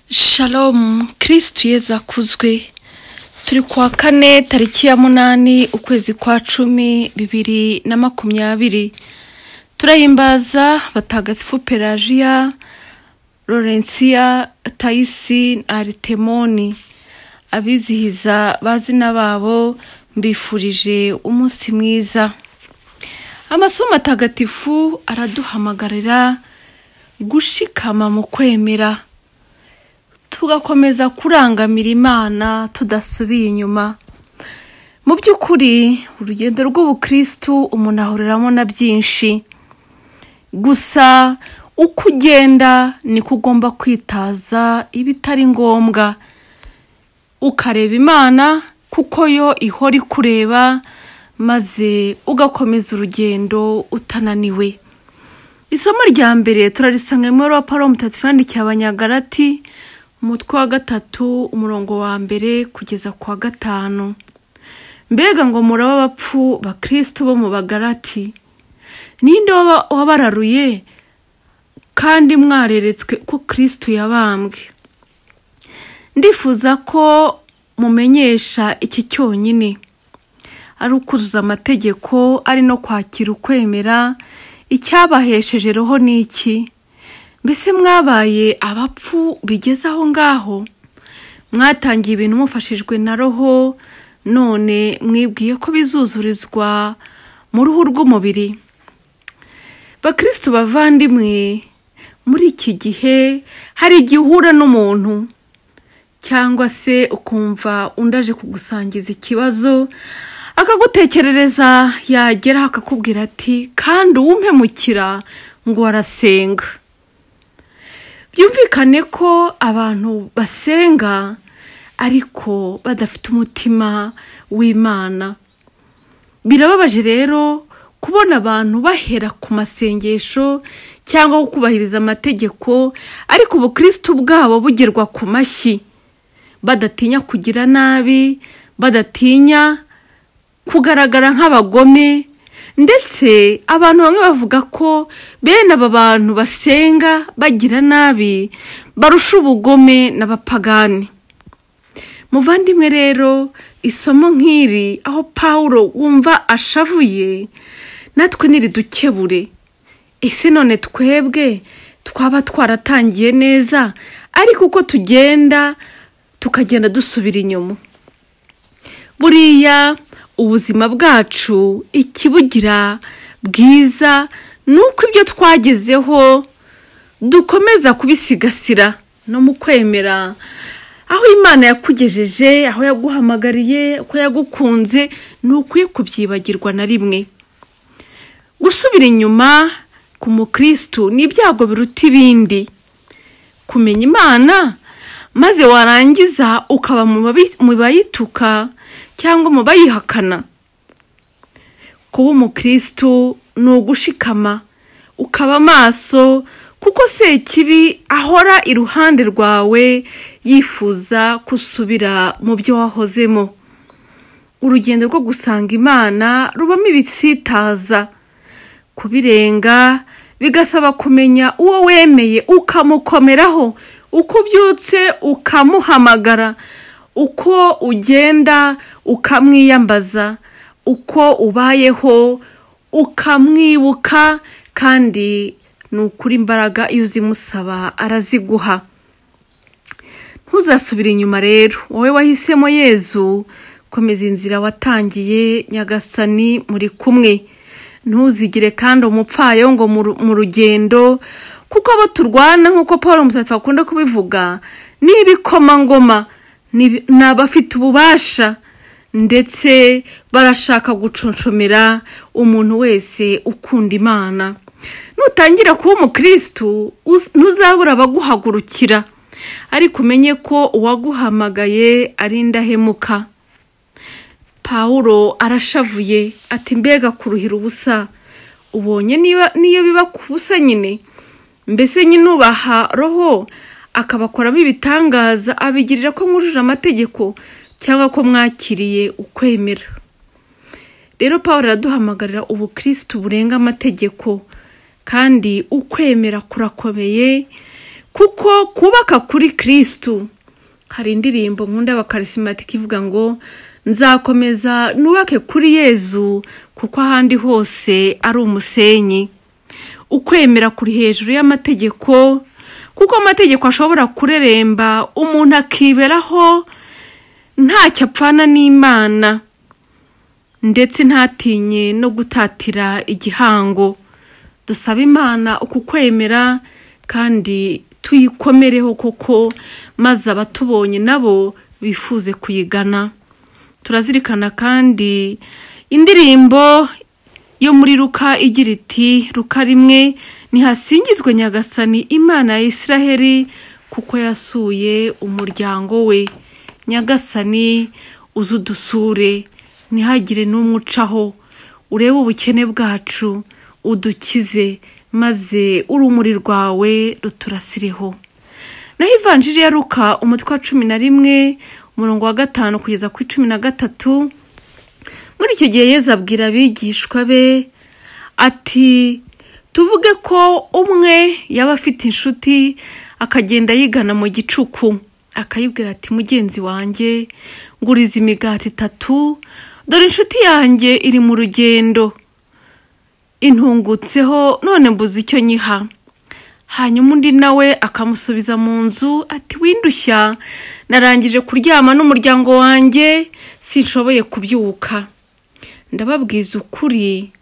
Shalom kirisitu yezu akuzwe turi ku wa kane tariki ya munani ukwezi kwa cumi bibiri na makumyabiri turahimbaza batagatifu pelajiya lorensiya tayisi aritemoni abizihiza bazina babo mbifurije umunsi mwiza amasomo atagatifu araduhamagarira gushikama mu kwemera tugakomeza kurangamira imana tudasubiye inyuma mu by'ukuri urugendo rw'ubukristu umuntu ahuriramo na byinshi gusa uko ugenda niko ugomba kwitaza ibitari ngombwa ukareba imana kuko yo ihora ikureba maze ugakomeza urugendo utananiwe isomo rya mbere turarisangamwe wa paro mutatu yandikiye abanyagarati umutwe wa gatatu umurongo wa mbere kugeza ku wa gatanu mbega ngo muraba abapfu bakristo bo mu bagarati ninde wabararuye kandi mwareretswe ko kristo yabambwe ndifuza ko mumenyesha iki cyonyine ari ukuzuza amategeko ari no kwakira ukwemera icyabahesheje roho ni iki mbese mwabaye abapfu bigeze aho ngaho mwatangiye ibintu mufashijwe na roho none mwibwiye ko bizuzurizwa mu ruhu rw'umubiri bakristo bavandimwe muri iki gihe hari igihe uhura n'umuntu cyangwa se ukumva undi aje kugusangiza ikibazo akagutekerereza yagera akakubwira ati kandi uwumpemukira ngo arasenga byumvikane ko abantu basenga ariko badafite umutima w'imana birababaje rero kubona abantu bahera ku masengesho cyangwa kubahiriza amategeko ariko ubukristo bwabo bugerwa ku mashyi badatinya kugira nabi badatinya kugaragara nk'abagome ndetse abantu bamwe bavuga ko bene aba bantu basenga bagira nabi barusha ubugome n'abapagani muvandimwe rero isomo nk'iri aho paul wumva ashavuye natwe ntiridukebure ese none twebwe twaba twaratangiye neza ariko uko tugenda tukagenda dusubira inyuma buriya ubuzima bwacu ikibugira bwiza ni uko ibyo twagezeho dukomeza kubisigasira no mu kwemera aho imana yakugejeje aho yaguhamagariye ko yagukunze ni ukwiye kubyibagirwa na rimwe gusubira inyuma ku mukristu ni ibyago biruta ibindi kumenya imana maze warangiza ukaba mu bayituka cyangwa mu bayihakana kuba umukristu ni ugushikama ukaba amaso kuko sekibi ahora iruhande rwawe yifuza gusubira mu byo wahozemo urugendo rwo gusanga imana rubamo ibisitaza kubirenga bigasaba kumenya uwo wemeye ukamukomeraho uko ubyutse ukamuhamagara uko ugenda ukamwiyambaza uko ubayeho ukamwibuka kandi ni ukuri imbaraga iyo uzimusaba araziguha ntuzasubire inyuma rero wowe wahisemo yezu komeza inzira watangiye nyagasani muri kumwe ntuzigire kandi umupfayo ngo mu rugendo kuko abo turwana nk'uko paul umusatsi akunda kubivuga ni ibikomangoma ni abafite ububasha ndetse barashaka guconshomera umuntu wese ukunda imana nutangira kuba umukristu ntuzabura abaguhagurukira ariko umenye ko uwaguhamagaye ari indahemuka paul arashavuye ati mbega kuruhira ubusa ubonye niyo biba ku busa nyine mbese nyine ubaha roho akabakoramo ibitangaza abigirira ko mwujuje amategeko cyangwa ko mwakiriye ukwemera rero paul araduhamagarira ubukristu burenga amategeko kandi ukwemera kurakomeye kuko kubaka kuri kirisitu hari indirimbo nkunda y'abakarisimatike ivuga ngo nzakomeza nubake kuri yezu kuko ahandi hose ari umusenyi ukwemera kuri hejuru y'amategeko kuko amategeko ashobora kureremba umuntu akiberaho ntacyo apfana n'imana ndetse ntatinye no gutatira igihango dusaba imana uku kwemera kandi tuyikomereho koko maze abatubonye nabo bifuze kuyigana turazirikana kandi indirimbo yo muri ruka igira iti ruka rimwe ntihasingizwe nyagasani imana ya israheli kuko yasuye umuryango we nyagasani uzi udusure ntihagire n'umwe ucaho urebe ubukene bwacu udukize maze urumuri rwawe ruturasireho naho ivanjiri ya ruka umutwe wa cumi na rimwe umurongo wa gatanu kugeza ku cumi na gatatu muri icyo gihe yezu abwira abigishwa be ati tuvuge ko umwe yaba afite inshuti akagenda yigana mu gicuku akayibwira ati mugenzi wanjye nguriza imigati itatu dore inshuti yanjye iri mu rugendo intungutseho none mbuze icyo nyiha hanyuma undi nawe akamusubiza mu nzu ati windushya narangije kuryama n'umuryango wanjye sinshoboye kubyuka ndababwiza ukuri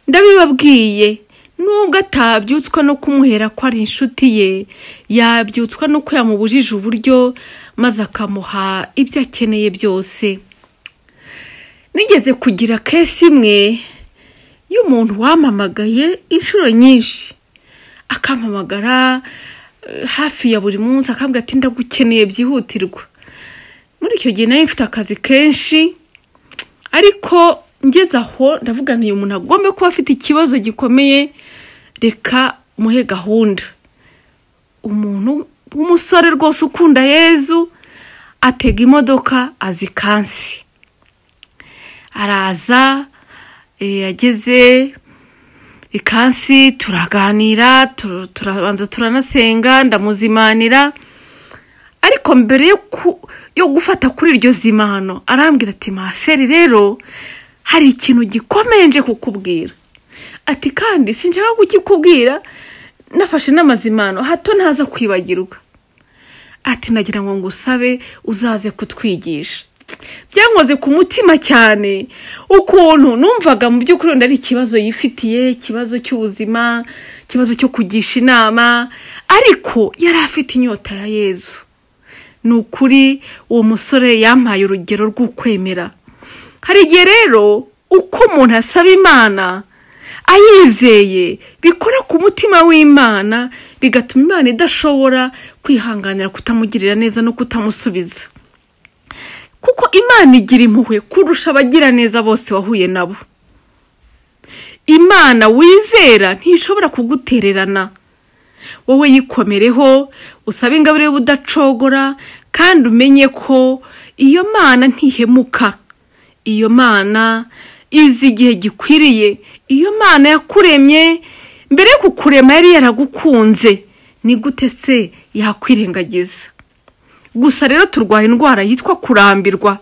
ndabibabwiye nubwo atabyutswa no kumuhera ko ari inshuti ye yabyutswa nuko yamubujije uburyo maze akamuha ibyo akeneye byose nigeze kugira kesi imwe y'umuntu wampamagaye inshuro nyinshi akampamagara hafi ya buri munsi akambwira ati ndagukeneye byihutirwa muri icyo gihe nari mfite akazi kenshi ariko ngeze aho ndavuga nti umuntu agomba kuba afite ikibazo gikomeye reka muhe gahunda umuntu w'umusore rwose ukunda yezu atega imodoka azi kansi araza yageze ikansi turaganira turabanza turanasenga ndamuzimanira ariko mbere yo gufata kuri iryo zimano arambwira ati maseri rero hari ikintu gikomeye nje kukubwira ati kandi sinshaka kukikubwira nafashe n'amazimano hato ntaza kwibagirwa ati nagira ngo ngusabe uzaze kutwigisha byankoze ku mutima cyane ukuntu numvaga mu by'ukuri wenda ari ikibazo yifitiye ikibazo cy'ubuzima ikibazo cyo kugisha inama ariko yari afite inyota ya yezu ni ukuri uwo musore yampaye urugero rw'ukwemera hari igihe rero uko umuntu asaba imana ayizeye bikora ku mutima w'imana bigatuma imana idashobora kwihanganira kutamugirira neza no kutamusubiza kuko imana igira impuhwe kurusha abagiraneza bose wahuye nabo imana wizera ntishobora kugutererana wowe yikomereho usabe ingabire y'ubudacogora kandi umenye ko iyo mana ntihemuka iyo mana izi igihe gikwiriye iyo mana yakuremye mbere yo kukurema yari yaragukunze ni gute se yakwirengagiza gusa rero turwaye indwara yitwa kurambirwa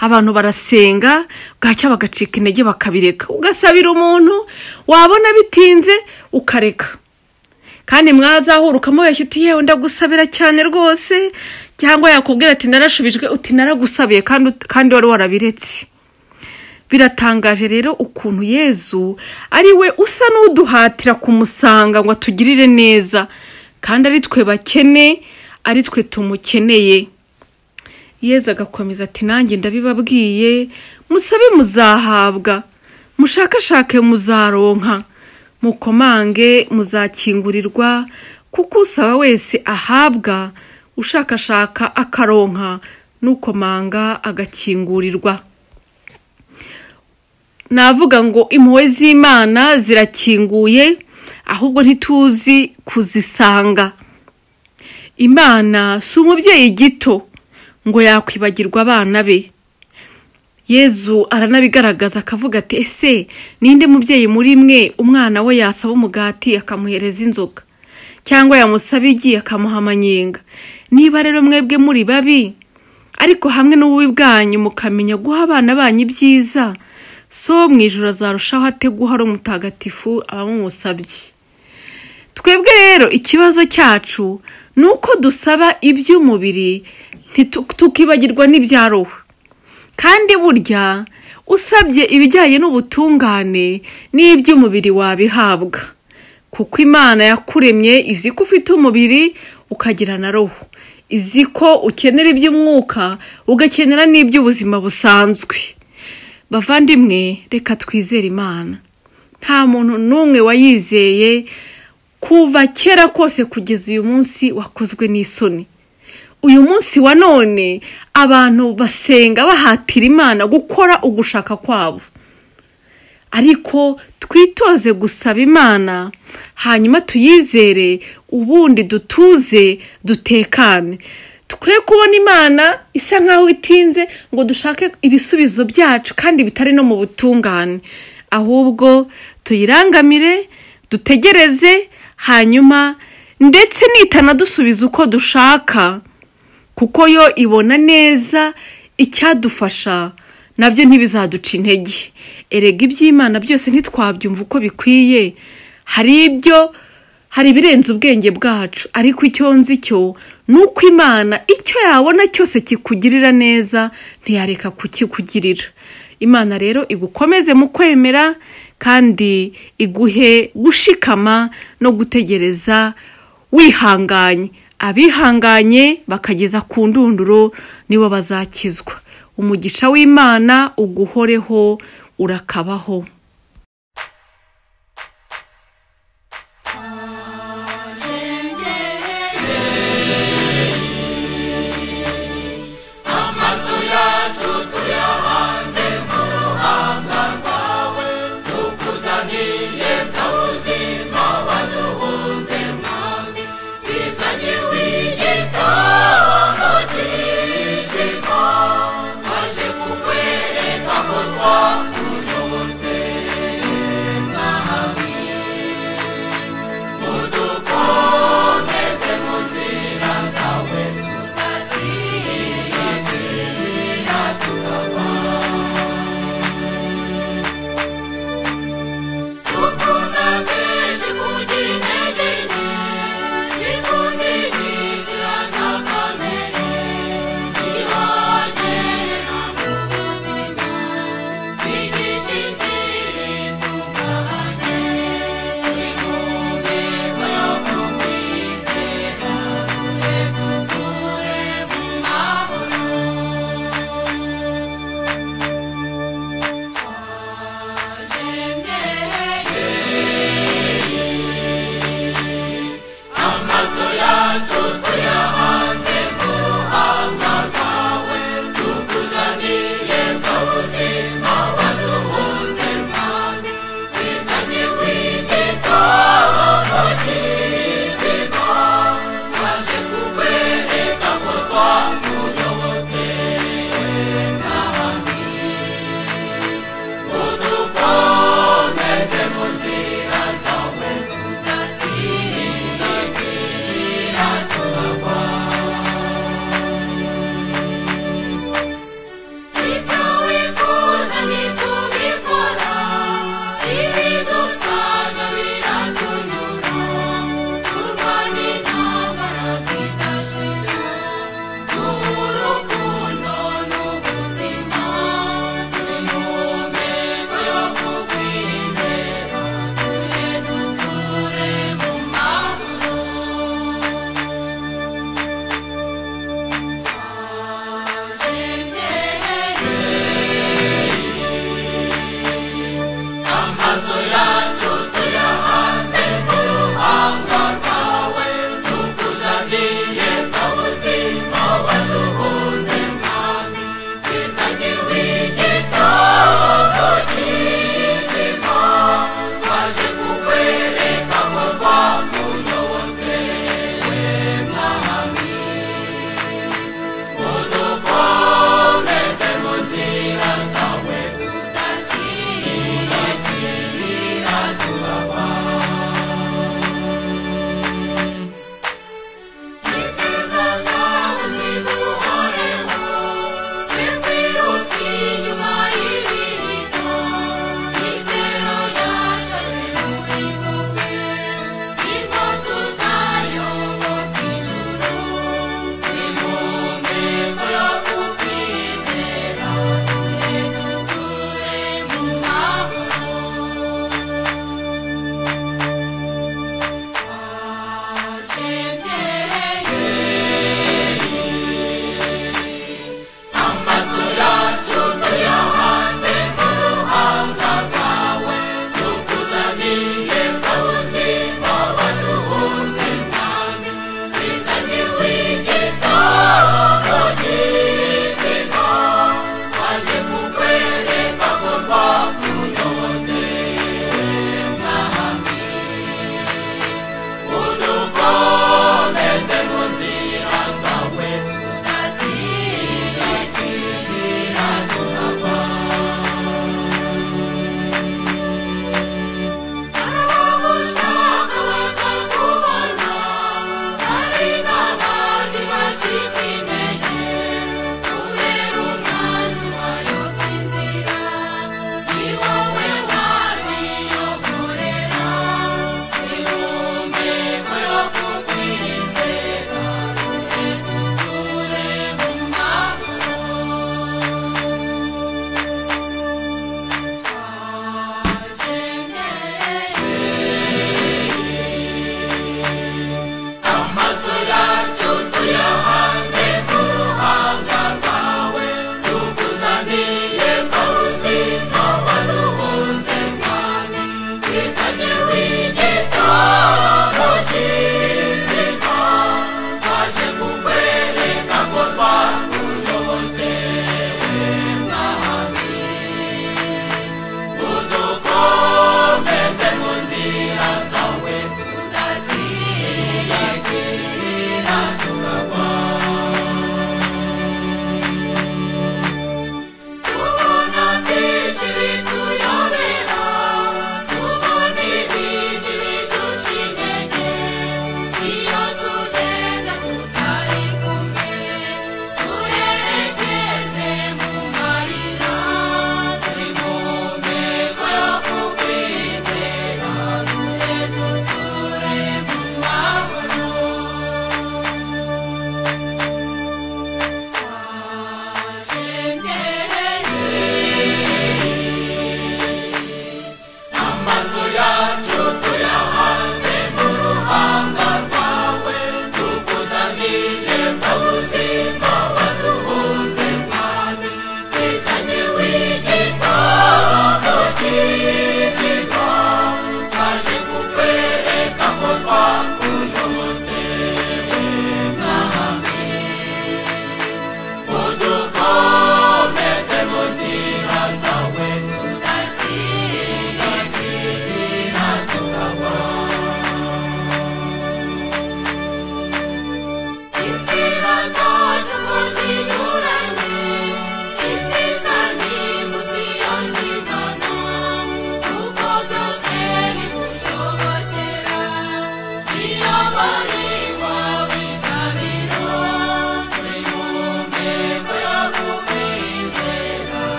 abantu barasenga bwacya bagacika intege bakabireka ugasabira umuntu wabona bitinze ukareka kandi mwazahura ukamubeshya uti yewe ndagusabira cyane rwose cyangwa yakubwira ati narashubijwe uti naragusabiye kandi wari warabiretse biratangaje rero ukuntu yezu ari we usa n'uduhatira kumusanga ngo atugirire neza kandi ari twe bakene ari twe tumukeneye yeza agakomeza ati nanjye ndabibabwiye musabe muzahabwa mushakashake muzaronka mukomange muzakingurirwa kuko usaba wese ahabwa ushakashaka akaronka n'ukomanga agakingurirwa navuga ngo impuhwe z'imana zirakinguye ahubwo ntituzi kuzisanga imana si umubyeyi gito ngo yakwibagirwa abana be yezu aranabigaragaza akavuga ati ese ninde mubyeyi muri mwe umwana we yasaba umugati akamuhereza inzoga cyangwa yamusaba igi akamuha amanyenga niba rero mwebwe muri babi ariko hamwe n'ububi bwanyu mukamenya guha abana banyu ibyiza so mu ijoro azarushaho ate guha ari umutagatifu abamumusabye twebwe rero ikibazo cyacu ni uko dusaba iby'umubiri ntitu- tukibagirwa n'ibya roho kandi burya usabye ibijyanye n'ubutungane n'iby'umubiri wabihabwa kuko imana yakuremye izi ko ufite umubiri ukagira na roho izi ko ukenera iby'umwuka ugakenera n'iby'ubuzima busanzwe bavandimwe reka twizere imana nta muntu n'umwe wayizeye kuva kera kose kugeza uyu munsi wakozwe n'isoni uyu munsi wa none abantu basenga bahatira imana gukora ugushaka kwabo ariko twitoze gusaba imana hanyuma tuyizere ubundi dutuze dutekane twe kubona imana isa nk'aho itinze ngo dushake ibisubizo byacu kandi bitari no mu butungane ahubwo tuyirangamire dutegereze hanyuma ndetse nitanadusubiza uko dushaka kuko yo ibona neza icyadufasha nabyo ntibizaduca intege erega iby'imana byose ntitwabyumva uko bikwiye hari ibyo hari ibirenze ubwenge bwacu ariko icyo nzi cyo ni uko imana icyo yabona cyose kikugirira neza ntiyareka kukikugirira imana rero igukomeze mu kwemera kandi iguhe gushikama no gutegereza wihanganye abihanganye bakageza ku ndunduro nibo bazakizwa umugisha w'imana uguhoreho urakabaho